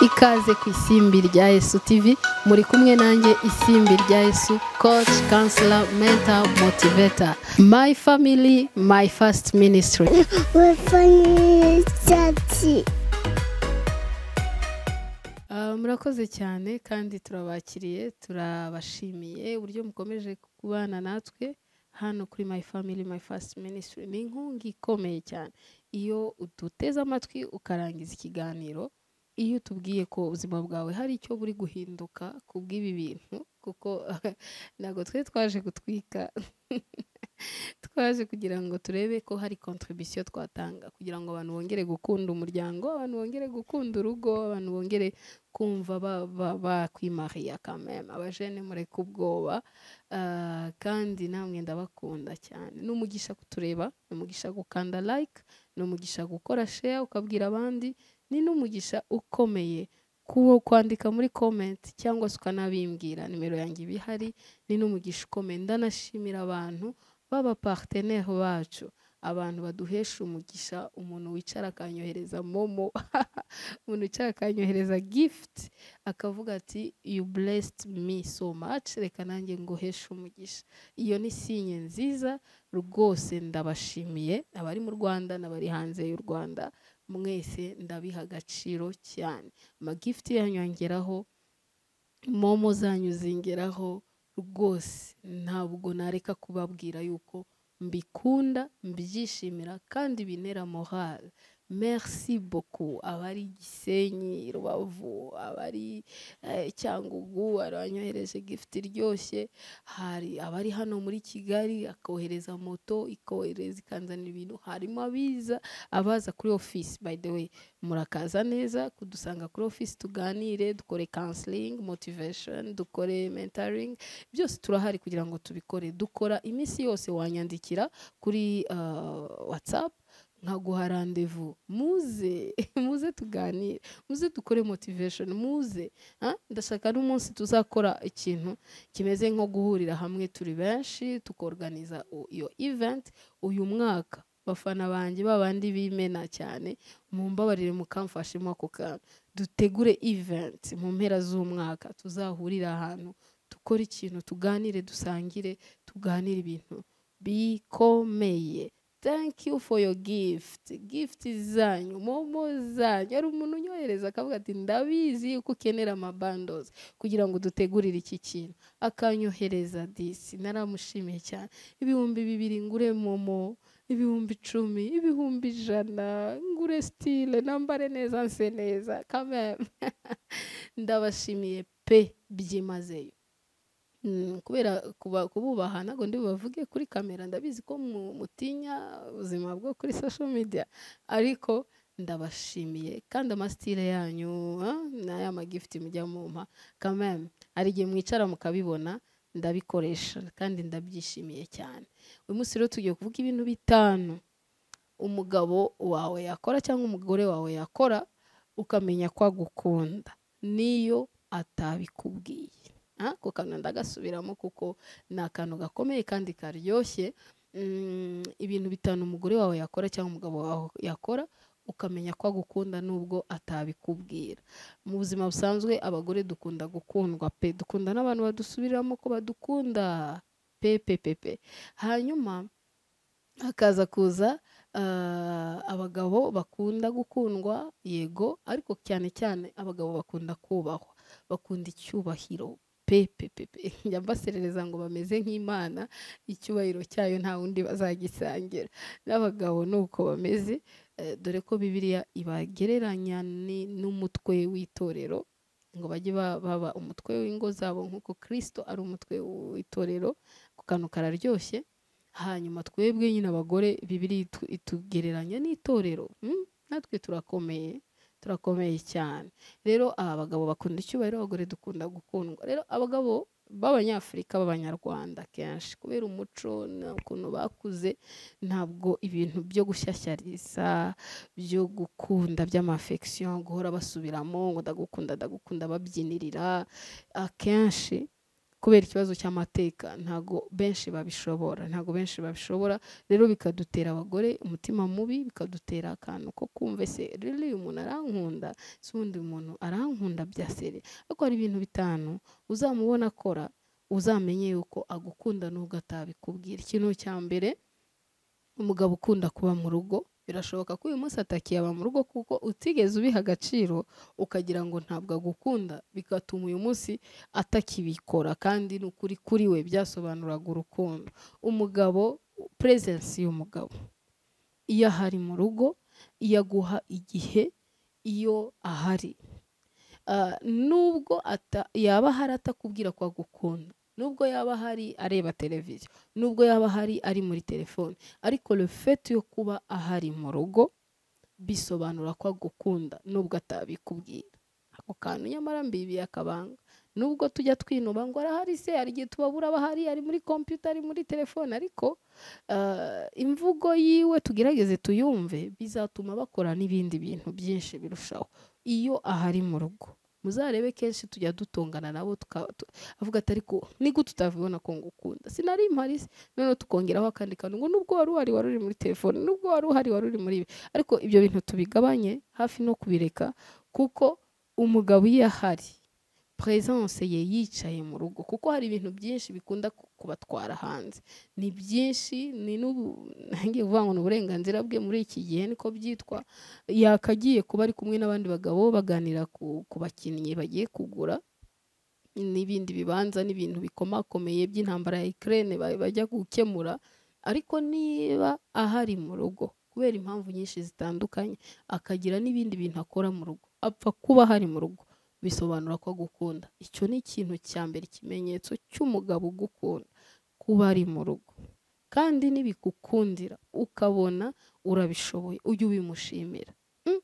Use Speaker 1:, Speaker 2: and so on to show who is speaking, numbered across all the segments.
Speaker 1: ikaze ku isimbi rya Yesu TV muri kumwe nanjye isimbi rya Yesu coach counselor mentor motivator my family my first ministry Uh, murakoze cyane kandi turabakiriye turabashimiye uburyo mukomeje kubana natwe hano kuri my family my first ministry ni inkunga ikomeye cyane iyo uduteze amatwi ukarangiza ikiganiro iyo utubwiye ko ubuzima bwawe hari icyo buri guhinduka ku bw'ibi bintu kuko ntabwo twe twaje gutwika twaje kugira ngo turebe ko hari kontribisiyo twatanga kugira ngo abantu bongere gukunda umuryango abantu bongere gukunda urugo abantu bongere kumva bakwimariya kameme abajene mureka ubwoba kandi namwe ndabakunda cyane ni umugisha kutureba ni umugisha gukanda like ni umugisha gukora share ukabwira abandi ni n'umugisha ukomeye kuwo kwandika muri comment cyangwa se ukanabimbwira nimero yanjye iba ihari ni n'umugisha ukomeye ndanashimira abantu b'abapartenere bacu abantu baduhesha umugisha umuntu wicara akanyohereza momo umuntu wicara akanyohereza gift akavuga ati you blessed me so much reka nanjye nguheshe umugisha iyo ni sinye nziza rwose ndabashimiye abari mu rwanda n'abari hanze y'u rwanda mwese ndabiha agaciro cyane amagifuti yanyu yongeraho momo zanyu zingeraho rwose ntabwo nareka kubabwira yuko mbikunda mbyishimira kandi binera morale merci boko abari gisenyi rubavu abari cyangugu abanyohereje gifuti iryoshye hari abari hano muri kigali akohereza moto ikohereza ikanzanira ibintu harimo abiza abaza kuri ofisi by the way murakaza neza kudusanga kuri ofisi tuganire dukore counseling motivation dukore mentoring byose turahari kugira ngo tubikore dukora iminsi yose wanyandikira kuri whatsapp nkaguha randevu muze muze tuganire muze dukore motivation muze ndashaka n'umunsi tuzakora ikintu kimeze nko guhurira hamwe turi benshi tukoruganiza iyo event uyu mwaka bafana banjye babandi bimena cyane mumbabarire mukamfashemo ako kantu dutegure event mu mpera z'umwaka tuzahurira ahantu dukore ikintu tuganire dusangire tuganire ibintu bikomeye thank you for your gift gift zanyu momo zanyu hari umuntu unyohereza akavuga ati ndabizi yuko ukenera amabandozi kugira ngo dutegurire iki kintu akanyohereza disi naramushimiye cyane ibihumbi bibiri ngure momo ibihumbi icumi ibihumbi ijana ngure sitire nambare neza nse neza kameme ndabashimiye pe byimazeyo kubera kububaha ntabwo ndi bubavuge kuri kamera ndabizi ko mutinya ubuzima bwo kuri social media ariko ndabashimiye kandi amasitire yanyu n'aya magifuti mujya mumpa kameme hari igihe mwicara mukabibona ndabikoresha kandi ndabyishimiye cyane uyu munsi rero tugiye kuvuga ibintu bitanu umugabo wawe yakora cyangwa umugore wawe yakora ukamenya ko agukunda niyo atabikubwiye ako kantu ndagasubiramo kuko ni akantu gakomeye kandi karyoshye ibintu bitanu umugore wawe yakora cyangwa umugabo wawe yakora ukamenya ko agukunda nubwo atabikubwira mu buzima busanzwe abagore dukunda gukundwa pe dukunda n'abantu badusubiriramo ko badukunda pe pe pe pe hanyuma hakaza kuza abagabo bakunda gukundwa yego ariko cyane cyane abagabo bakunda kubahwa bakunda icyubahiro pepepepe njya mbaserereza ngo bameze nk'imana icyubahiro cyayo nta wundi bazagisangira n'abagabo ni uko bameze dore ko bibiliya ibagereranya n'umutwe w'itorero ngo bajye baba umutwe w'ingo zabo nk'uko kirisito ari umutwe w'itorero ku kantu kararyoshye hanyuma twebwe nyine abagore bibiliya itugereranya n'itorero natwe turakomeye turakomeye cyane rero aba bagabo bakunda icyubahiro abagore dukunda gukundwa rero abagabo b'abanyafurika b'abanyarwanda kenshi kubera umuco ukuntu bakuze ntabwo ibintu byo gushyashyariza byo gukunda by'amafekisiyo guhora basubiramo ngo ndagukunda ndagukunda babyinirira akenshi kubera ikibazo cy'amateka ntabwo benshi babishobora ntabwo benshi babishobora rero bikadutera abagore umutima mubi bikadutera akantu ko kumva ese rero uyu muntu arankunda si ubundi umuntu arankunda bya sere ariko hari ibintu bitanu uzamubona akora uzamenye yuko agukunda n'ubwo atabikubwira ikintu cya mbere umugabo ukunda kuba mu rugo birashoboka ko uyu munsi atakiye aba mu rugo kuko utigeze ubiha agaciro ukagira ngo ntabwo agukunda bigatuma uyu munsi atakibikora kandi ni ukuri kuri we byasobanuraga urukundo umugabo purezensi y'umugabo iyo ahari mu rugo iyo aguha igihe iyo ahari nubwo yaba ahari atakubwira ko agukunda nubwo yaba ahari areba televiziyo nubwo yaba ahari ari muri telefone ariko refeti yo kuba ahari mu rugo bisobanura ko agukunda nubwo atabikubwira ako kantu nyamara mbibiye akabanga nubwo tujya twinuba ngo arahari se hari igihe tubabura aba ahari ari muri kompiyuta ari muri telefone ariko imvugo yiwe tugerageze tuyumve bizatuma bakora n'ibindi bintu byinshi birushaho iyo ahari mu rugo muzarebe kenshi tujya dutongana nabo avuga ati ariko nigute utavubona ko ngukunda sinari mpari noneho tukongeraho akandi kantu ngo nubwo wari uhari wari uri muri telefone nubwo wari uhari wari uri muri ibi ariko ibyo bintu tubigabanye hafi no kubireka kuko umugabo iyo ahari puresanse ye yicaye mu rugo kuko hari ibintu byinshi bikunda kubatwara hanze ni byinshi ni ntangiye kuvuga ngo ni uburenganzira bwe muri iki gihe niko byitwa yakagiye kuba ari kumwe n'abandi bagabo baganira ku bakinnyi bagiye kugura n'ibindi bibanza n'ibintu bikomakomeye by'intambara ya ikirere bajya gukemura ariko niba ahari mu rugo kubera impamvu nyinshi zitandukanye akagira n'ibindi bintu akora mu rugo apfa kuba ahari mu rugo bisobanura ko agukunda icyo ni ikintu cya mbere ikimenyetso cy'umugabo ugukunda kuba ari mu rugo kandi nibigukundira ukabona urabishoboye ujye ubimushimira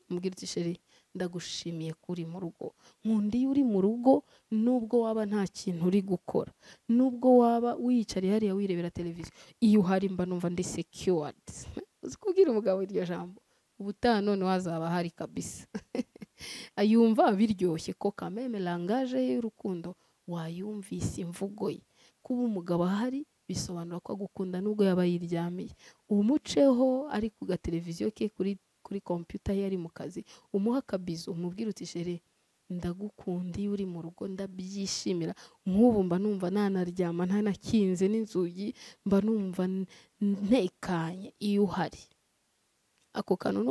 Speaker 1: mubwira uti sheri ndagushimiye ko uri mu rugo nkunda iyo uri mu rugo nubwo waba nta kintu uri gukora nubwo waba wiyicariye hariya wirebera televiziyo iyo uhari mba numva ndi sekiwadi uzi kubwira umugabo iryo jambo ubutaha none wazaba ahari kabisa yumva biryoshye ko kameme langaje y'urukundo wayumvise imvugo ye kuba umugabo ahari bisobanura ko agukunda nubwo yaba yiryamiye umuceho ari ku gateleviziyo ke kuri kuri kompiyuta ye ari mu kazi umuha akabizo umubwira uti shere ndagukunda iyo uri mu rugo ndabyishimira nk'ubu mba numva ntanaryama ntanakinze n'inzugi mba numva ntekanye iyo uhari ako kantu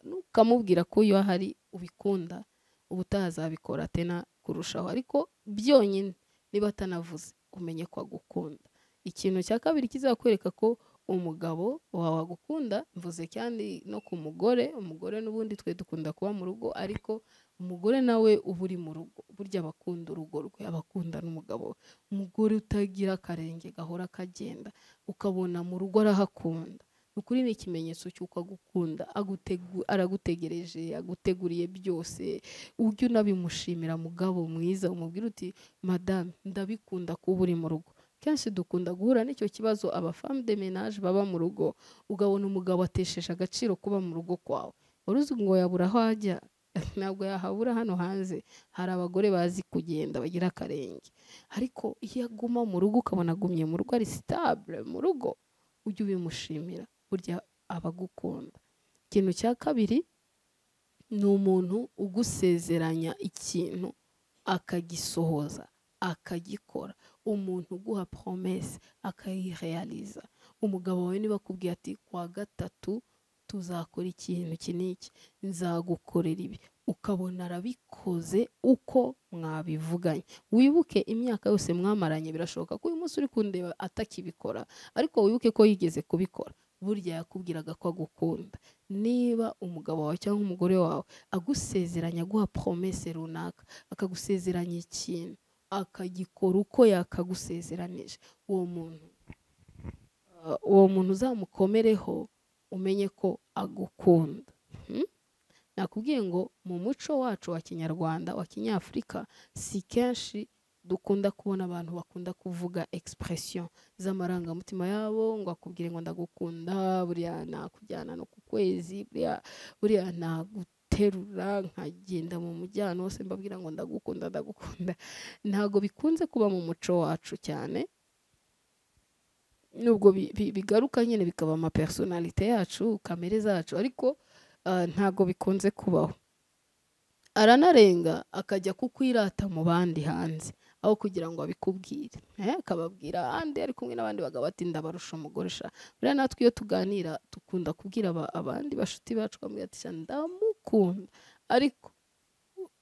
Speaker 1: nukamubwira ko iyo ahari ubikunda ubutaha azabikora atena kurushaho ariko byonyine niba atanavuze umenye ko agukunda ikintu cya kabiri kizakwereka ko umugabo wawe agukunda mvuze kandi no ku mugore umugore n'ubundi twe dukunda kuba mu rugo ariko umugore nawe uba uri mu rugo burya abakunda urugo rwe abakunda n'umugabo we umugore utagira akarenge gahora kagenda ukabona mu rugo arahakunda ukuri ni ikimenyetso cy'uko agukunda aragutegereje aguteguriye byose ujye unabimushimira mugabo mwiza umubwira uti madame ndabikunda kuba uri mu rugo kenshi dukunda guhura n'icyo kibazo abafamu de menage baba mu rugo ugabona umugabo atesheje agaciro kuba mu rugo kwawe wari uzi ngo yabura aho ajya ntabwo yahabura hano hanze hari abagore bazi kugenda bagira akarenge ariko iyo aguma mu rugo ukabona agumye mu rugo ari sitabure mu rugo ujye ubimushimira burya abagukunda ikintu cya kabiri ni umuntu ugusezeranya ikintu akagisohoza akagikora umuntu uguha promese akayireyariza umugabo wawe niba akubwiye ati kuwa gatatu tuzakora ikintu iki n'iki nzagukorera ibi ukabona arabikoze uko mwabivuganye wibuke imyaka yose mwamaranye birashoboka ko uyu munsi uri kundeba atakibikora ariko wibuke ko yigeze kubikora burya yakubwiraga ko agukunda niba umugabo wawe cyangwa umugore wawe agusezeranya aguha promese runaka akagusezeranya ikintu akagikora uko yakagusezeranije uwo muntu uwo muntu uzamukomereho umenye ko agukunda nakubwiye ngo mu muco wacu wa kinyarwanda wa kinyafurika si kenshi dukunda kubona abantu bakunda kuvuga egisipuresiyo z'amarangamutima yabo ngo akubwire ngo ndagukunda buriya nakujyana no ku kwezi buriya buriya guterura nkagenda mu mujyana wose mbabwira ngo ndagukunda ndagukunda ntabwo bikunze kuba mu muco wacu cyane nubwo bigaruka nyine bikaba amapersonalite yacu kamere zacu ariko ntabwo bikunze kubaho aranarenga akajya kukwirata mu bandi hanze aho kugira ngo abikubwire akababwira ahandi ari kumwe n'abandi bagabo ati ndabarusha umugore sha buriya natwe iyo tuganira dukunda kubwira abandi bashuti bacu bamubwira ati ndamukunda ariko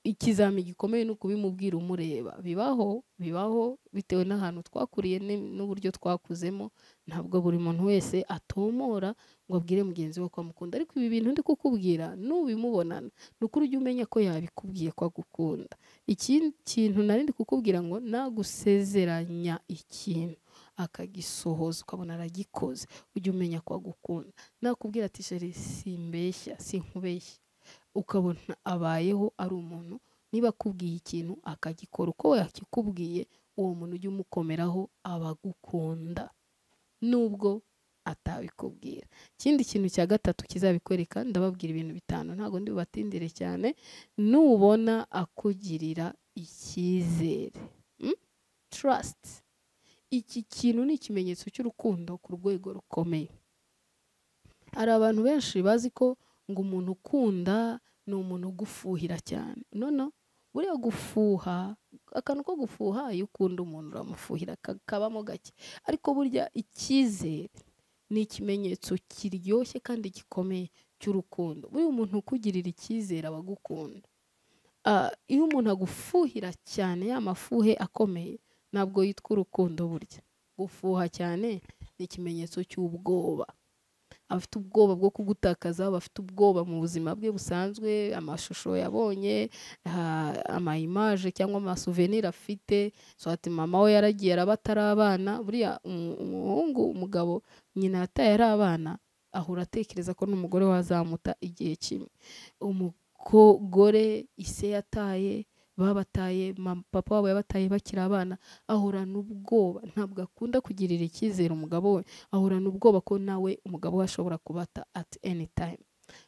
Speaker 1: ikizami gikomeye ni ukubimubwira umureba bibaho bibaho bitewe n'ahantu twakuriye n'uburyo twakuzemo ntabwo buri muntu wese atomora ngo abwire mugenzi we ko amukunda ariko ibi bintu ndi kukubwira n'ubimubonana ni ukuri ujye umenya ko yabikubwiye ko agukunda ikindi kintu nari ndi kukubwira ngo nagusezeranya ikintu akagisohoza ukabona aragikoze ujye umenya ko agukunda nakubwira ati sheri simbeshya sinkubeshya ukabona abayeho ari umuntu niba akubwiye ikintu akagikora uko yakikubwiye uwo muntu ujya umukomeraho aba agukunda nubwo atabikubwira ikindi kintu cya gatatu kizabikwereka ndababwira ibintu bitanu ntabwo ndi bubatindire cyane nubona akugirira icyizere tarasiti iki kintu ni ikimenyetso cy'urukundo ku rwego rukomeye hari abantu benshi bazi ko ngo umuntu ukunda ni umuntu ugufuhira cyane none buriya gufuha akantu ko gufuha iyo ukunda umuntu uramufuhira kabamo gake ariko burya icyizere ni ikimenyetso kiryoshye kandi gikomeye cy'urukundo buriya umuntu ukugirira icyizere aba agukunda iyo umuntu agufuhira cyane ya mafuhe akomeye ntabwo yitwa urukundo burya gufuha cyane ni ikimenyetso cy'ubwoba abafite ubwoba bwo kugutakaza bafite ubwoba mu buzima bwe busanzwe amashusho yabonye amayimaje cyangwa amasuveniri afite swati mama we yaragiye araba atari abana buriya umuhungu umugabo nyina yataye ari abana ahora atekereza ko n'umugore we azamuta igihe kimwe umugore ise yataye babataye papa wabo yabataye bakiri abana ahorana ubwoba ntabwo akunda kugirira icyizere umugabo we ahorana ubwoba ko nawe umugabo we ashobora kubata at any time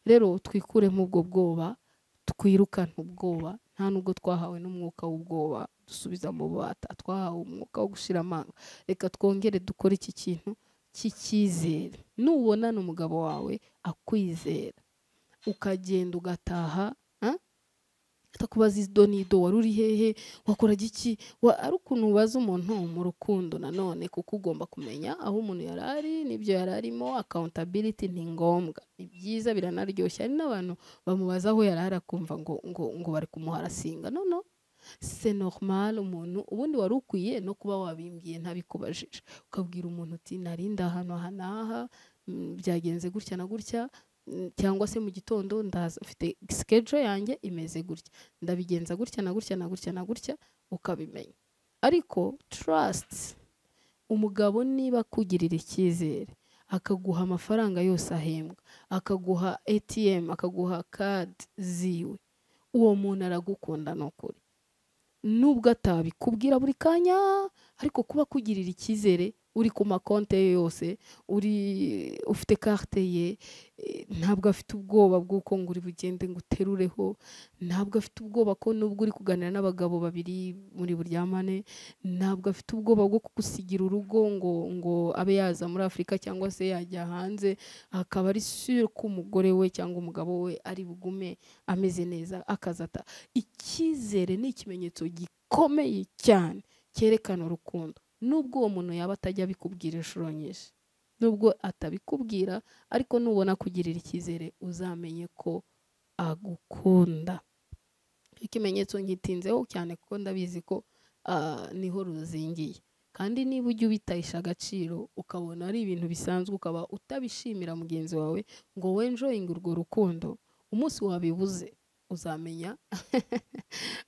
Speaker 1: rero twikuremo ubwo bwoba twirukane ubwoba nta nubwo twahawe n'umwuka w'ubwoba dusubiza mu bubata twahawe umwuka wo gushira amanga reka twongere dukore iki kintu cy'icyizere nubonana umugabo wawe akwizera ukagenda ugataha atakubaza ido n'ido wari uri hehe wakora iki ari ukuntu ubaza umuntu mu rukundo nanone kuko ugomba kumenya aho umuntu yari ari n'ibyo yari arimo akawuntabiriti ni ngombwa ni byiza biranaryoshye hari n'abantu bamubaza aho yari ari akumva ngo ngo ngo bari kumuharasinga none se normal umuntu ubundi wari ukwiye no kuba wabimbwiye ntabikubajije ukabwira umuntu uti narinda ahantu aha n'aha byagenze gutya na gutya cyangwa se mu gitondo ndaza ufite sikejo yanjye imeze gutya ndabigenza gutya na gutya na gutya na gutya ukabimenya ariko tarasiti umugabo niba akugirira icyizere akaguha amafaranga yose ahembwa akaguha etiyemu akaguha kadi ziwe uwo muntu aragukunda ni ukuri nubwo atabikubwira buri kanya ariko kuba akugirira icyizere uri ku makonte ye yose uri ufite karte ye ntabwo afite ubwoba bw'uko ngo uri bugende ngo uterureho ntabwo afite ubwoba ko nubwo uri kuganira n'abagabo babiri muri buryamane ntabwo afite ubwoba bwo kugusigira urugo ngo ngo abe yaza muri afurika cyangwa se yajya hanze akaba ari sure ko umugore we cyangwa umugabo we ari bugume ameze neza akazata icyizere ni ikimenyetso gikomeye cyane cyerekana urukundo nubwo uwo muntu yaba atajya abikubwira inshuro nyinshi nubwo atabikubwira ariko nubona kugirira icyizere uzamenye ko agukunda ikimenyetso nkitinzeho cyane kuko ndabizi ko niho ruzingiye kandi niba ujya ubitayisha agaciro ukabona ari ibintu bisanzwe ukaba utabishimira mugenzi wawe ngo wenjoyinge urwo rukundo umunsi wabibuze uzamenya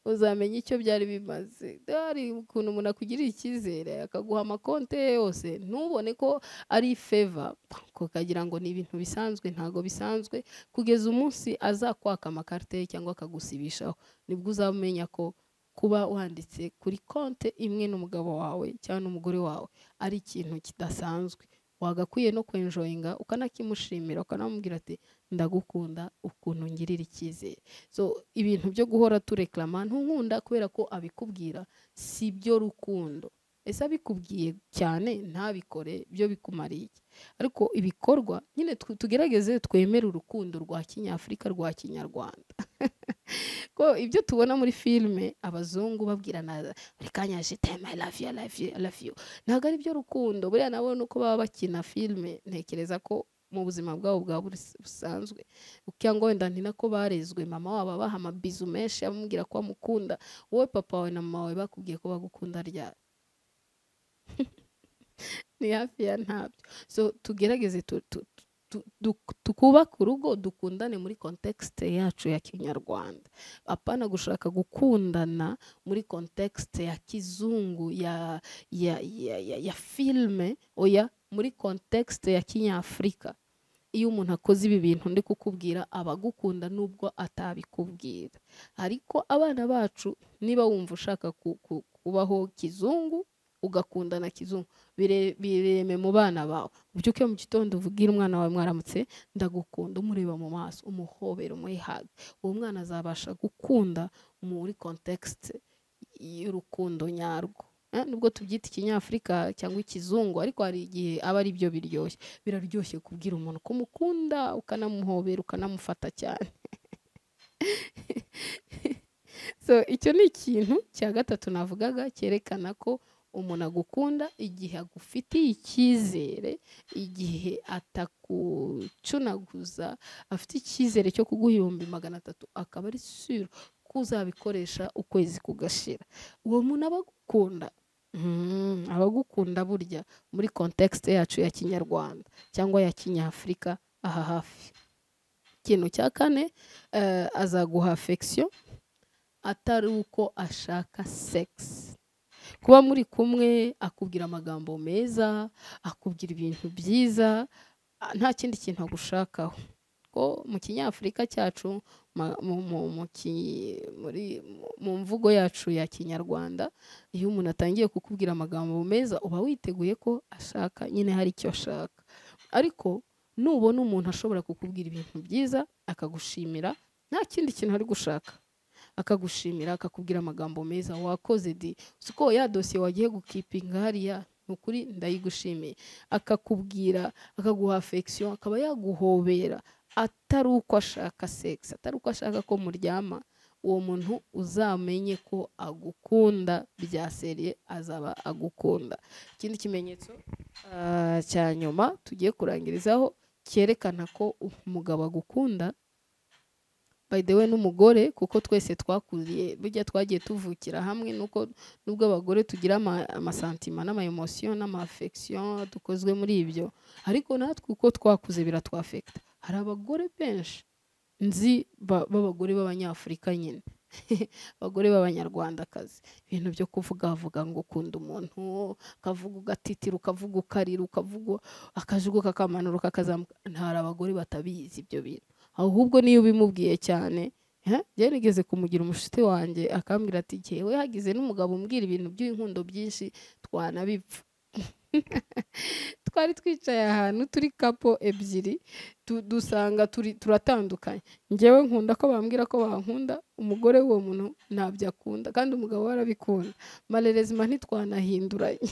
Speaker 1: uzamenya icyo byari bimaze hari ukuntu umuntu akugirira icyizere akaguha amakonte ye yose ntubone ko ari feva ukagira ngo ni ibintu bisanzwe ntabwo bisanzwe kugeza umunsi azakwaka amakarite ye cyangwa akagusibishaho nibwo uzamenya ko kuba wanditse kuri konte imwe n'umugabo wawe cyangwa n'umugore wawe ari ikintu kidasanzwe wagakwiye no kwenjoyinga ukanakimushimira ukanamubwira ati ndagukunda ukuntu ngirira icyizere so ibintu byo guhora tureklama ntunkunda kubera ko abikubwira si byo rukundo ese abikubwiye cyane ntabikore byo bikumariye ariko ibikorwa nyine tugerageze twemere urukundo rwa kinyafurika rwa kinyarwanda ko ibyo tubona muri filime abazungu babwirana buri kanya jitema lafiyo lafiyo lafiyo ntabwo ari byo rukundo buriya nabo ni uko baba bakina filime ntekereza ko mu buzima bwabo bwa buri busanzwe cyangwa wenda ni nako barezwe mama wabo abaha amabizu menshi amubwira ko amukunda wowe papa wawe na mama wawe bakubwiye ko bagukunda ryari ni hafi ya ntabyo so tugerageze twubake urugo dukundane muri kontekisite yacu ya kinyarwanda apana gushaka gukundana muri kontekisite ya kizungu ya ya ya ya filime oya muri kontekisite ya kinyafurika iyo umuntu akoze ibi bintu ndi kukubwira aba agukunda nubwo atabikubwira ariko abana bacu niba wumva ushaka kubaho kizungu ugakundana kizungu bireme mu bana bawe ubyuke mu gitondo uvugire umwana wawe mwaramutse ndagukunda umureba mu maso umuhobera umuhage uwo mwana azabasha gukunda muri kontekisite y'urukundo nyarwo nubwo tubyita ikinyafurika cyangwa ikizungu ariko hari igihe aba ari byo biryoshye biraryoshye kubwira umuntu ko umukunda ukanamuhobera ukanamufata cyane so icyo ni ikintu cya gatatu navugaga cyerekana ko umuntu agukunda igihe agufitiye icyizere igihe atakucunaguza afite icyizere cyo kuguha ibihumbi magana atatu akaba ari siro ko uzabikoresha ukwezi kugashira uwo muntu aba agukunda abagukunda burya muri kontekisite yacu ya kinyarwanda cyangwa ya kinyafurika aha hafi ikintu cya kane azaguha afegisiyo atari uko ashaka segisi kuba muri kumwe akubwira amagambo meza akubwira ibintu byiza nta kindi kintu agushakaho ko mu kinyafurika cyacu mu mvugo yacu ya kinyarwanda iyo umuntu atangiye kukubwira amagambo meza uba witeguye ko ashaka nyine hari icyo ashaka ariko nubona umuntu ashobora kukubwira ibintu byiza akagushimira nta kindi kintu ari gushaka akagushimira akakubwira amagambo meza wakoze di siko ya dosiye wagiye gukipinga hariya ni ukuri ndayigushimiye akakubwira akaguha afegisiyo akaba yaguhobera atari uko ashaka segisi atari uko ashaka ko muryama uwo muntu uzamenye ko agukunda bya seriye azaba agukunda ikindi kimenyetso cya nyuma tugiye kurangirizaho cyerekana ko umugabo agukunda bayidewe n'umugore kuko twese twakuriye burya twagiye tuvukira hamwe nuko nubwo abagore tugira amasantima n'amayemosiyo n'amafegisiyo dukozwe muri ibyo ariko natwe uko twakuze biratwafekita hari abagore benshi nzi b'abagore b'abanyafurika nyine abagore b'abanyarwandakazi ibintu byo kuvuga avuga ngo ukunda umuntu ukavuga ugatitira ukavuga ukarira ukavuga akajuguka akamanuka akazamuka hari abagore batabizi ibyo bintu ahubwo niyo ubimubwiye cyane gerageze kumugira umushuti wanjye akambwira ati ngewe hagize n'umugabo umbwira ibintu by'inkundo byinshi twanabipfa twari twicaye ahantu turi kapo ebyiri dusanga turatandukanye ngewe nkunda ko bambwira ko bankunda umugore w'uwo muntu ntabyo akunda kandi umugabo we arabikunda marerezima ntitwanahinduranye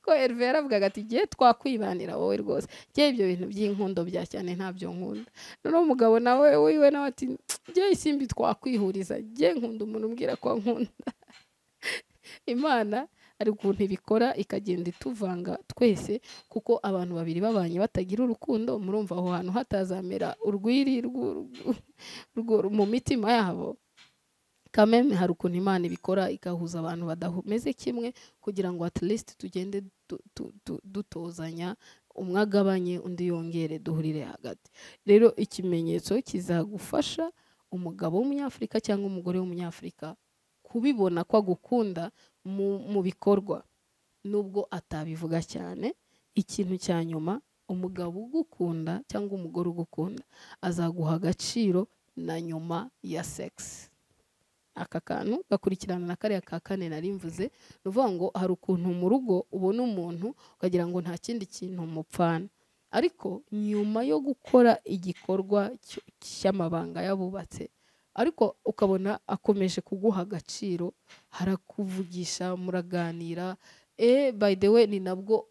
Speaker 1: ko Herve yaravugaga ati igihe twakwibanira wowe rwose ngewe ibyo bintu by'inkundo bya cyane ntabyo nkunda noneho umugabo nawe wiwe nawe ati ngewe isimbi twakwihuriza ngewe nkunda umuntu umbwira ko nkunda imana ari ukuntu ibikora ikagenda ituvanga twese kuko abantu babiri babanye batagira urukundo murumva aho hantu hatazamera urwiri mu mitima yabo kameme hari ukuntu imana ibikora igahuza abantu badameze kimwe kugira ngo at least tugende dutozanya umwe agabanye undi yongere duhurire hagati rero ikimenyetso kizagufasha umugabo w'umunyafurika cyangwa umugore w'umunyafurika kubibona ko agukunda mu bikorwa nubwo atabivuga cyane ikintu cya nyuma umugabo ugukunda cyangwa umugore ugukunda azaguha agaciro na nyuma ya segisi aka kantu gakurikirana na kariya ka kane nari mvuze ni ukuvuga ngo hari ukuntu mu rugo ubona umuntu ukagira ngo nta kindi kintu mupfana ariko nyuma yo gukora igikorwa cy'amabanga y'abubatse ariko ukabona akomeje kuguha agaciro harakuvugisha muraganira e by the way ni nabwo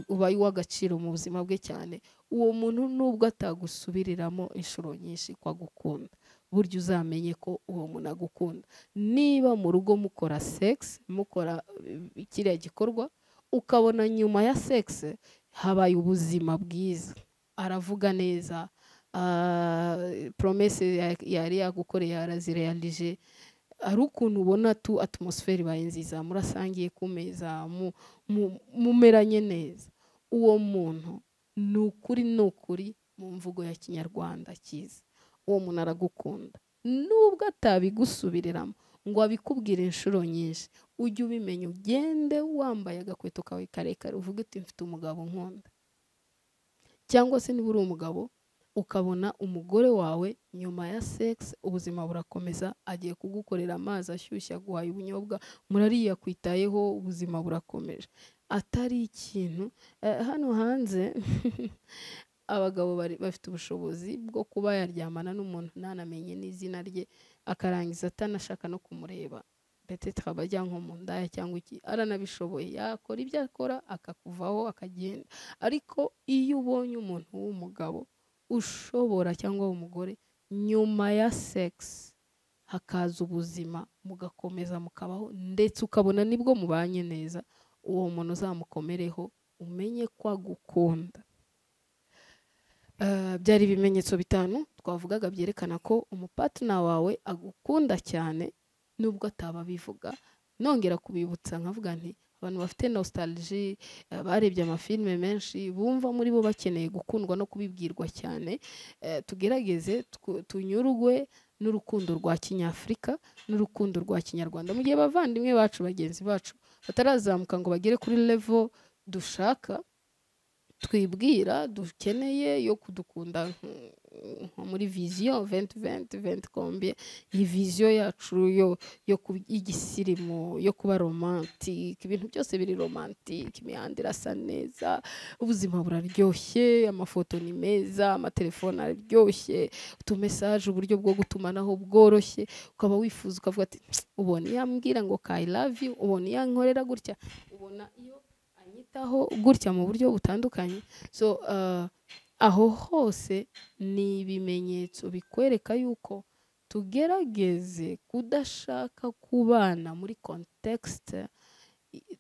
Speaker 1: uba uw'agaciro mu buzima bwe cyane uwo muntu nubwo atagusubiriramo inshuro nyinshi ko agukunda burya uzamenye ko uwo muntu agukunda niba mu rugo mukora segisi mukora kiriya gikorwa ukabona nyuma ya segisi habaye ubuzima bwiza aravuga neza poromese yari yagukoreye arazirealije hari ukuntu ubona tu atmosfere ibaye nziza murasangiye ku meza mumeranye neza uwo muntu ni ukuri ni ukuri mu mvugo ya kinyarwanda cyiza uwo muntu aragukunda nubwo atabigusubiriramo ngo abikubwire inshuro nyinshi ujye ubimenya ugende wambaye agakweto kawe karekare uvuge uti mfite umugabo nkunda cyangwa se niba uri umugabo ukabona umugore wawe nyuma ya segisi ubuzima burakomeza agiye kugukorera amazi ashyushye aguhaye ubunyobwa murariya kwitayeho ubuzima burakomeje atari ikintu hano hanze abagabo bafite ubushobozi bwo kuba yaryamana n'umuntu ntanamenye n'izina rye akarangiza atanashaka no kumureba ndetse tukaba ajya nko mu ndaya cyangwa iki aranabishoboye yakora ibyo akora akakuvaho akagenda ariko iyo ubonye umuntu w'umugabo ushobora cyangwa umugore nyuma ya segisi hakaza ubuzima mugakomeza mukabaho ndetse ukabona nibwo mubanye neza uwo muntu uzamukomereho umenye ko agukunda byari ibimenyetso bitanu twavugaga byerekana ko umupatina wawe agukunda cyane nubwo ataba abivuga nongera kubibutsa nkavuga nti abantu bafite nostalji barebye amafilime menshi bumva muri bo bakeneye gukundwa no kubibwirwa cyane tugerageze tunyurwe n'urukundo rwa kinyafurika n'urukundo rwa kinyarwanda mu gihe abavandimwe bacu bagenzi bacu batarazamuka ngo bagere kuri levo dushaka twibwira dukeneye yo kudukunda nko muri viziyo venti venti venti kombiye iyi viziyo yacu yo y'igisirimu yo kuba romantike ibintu byose biri romantike imihanda irasa neza ubuzima buraryoshye amafoto ni meza amatelefone araryoshye utumesaje uburyo bwo gutumanaho bworoshye ukaba wifuza ukavuga ati ubona iyo ambwira ngo kayi lavi ubona iyo ankorera gutya ubona iyo anyitaho gutya mu buryo butandukanye so aho hose ni ibimenyetso bikwereka yuko tugerageze kudashaka kubana muri kontekisite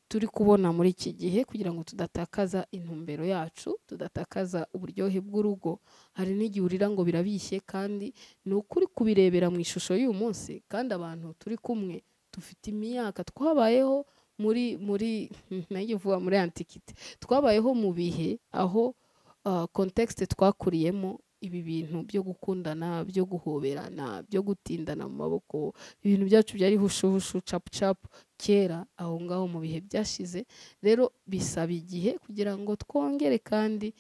Speaker 1: turi kubona muri iki gihe kugira ngo tudatakaza intumbero yacu tudatakaza uburyohe bw'urugo hari n'igihe urira ngo birabishye kandi ni ukuri kubirebera mu ishusho y'uyu munsi kandi abantu turi kumwe dufite imyaka twabayeho muri muri nange vuba muri antikite twabayeho mu bihe aho kontekisite twakuriyemo ibi bintu byo gukundana byo guhoberana byo gutindana mu maboko ibintu byacu byari hushushu capu capu kera aho ngaho mu bihe byashize rero bisaba igihe kugira ngo twongere kandi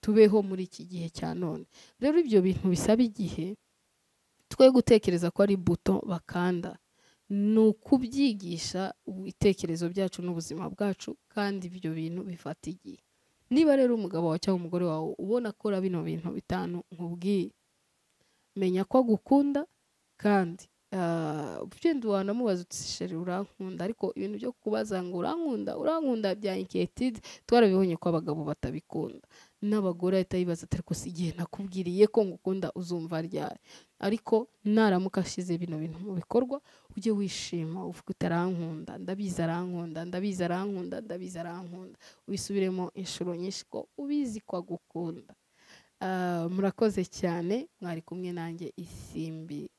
Speaker 1: tubeho muri iki gihe cya none rero ibyo bintu bisaba igihe twe gutekereza ko ari buto bakanda ni ukubyigisha ibitekerezo byacu n'ubuzima bwacu kandi ibyo bintu bifata igihe niba rero umugabo wawe cyangwa umugore wawe ubona akora bino bintu bitanu nkubwiye menya ko agukunda kandi ugenda wanamubaza utishere urankunda ariko ibintu byo kubaza ngo urankunda urankunda bya inketidi twarabibonye ko abagabo batabikunda n'abagore ahita yibaza atari ko si igihe nakubwiriye ko ngukunda uzumva ryari ariko naramuka ashize bino bintu mu bikorwa ujye wishima uvuga uti arankunda ndabizi arankunda ndabizi arankunda ndabizi arankunda ubisubiremo inshuro nyinshi ko ubizi ko agukunda murakoze cyane mwari kumwe nanjye isimbi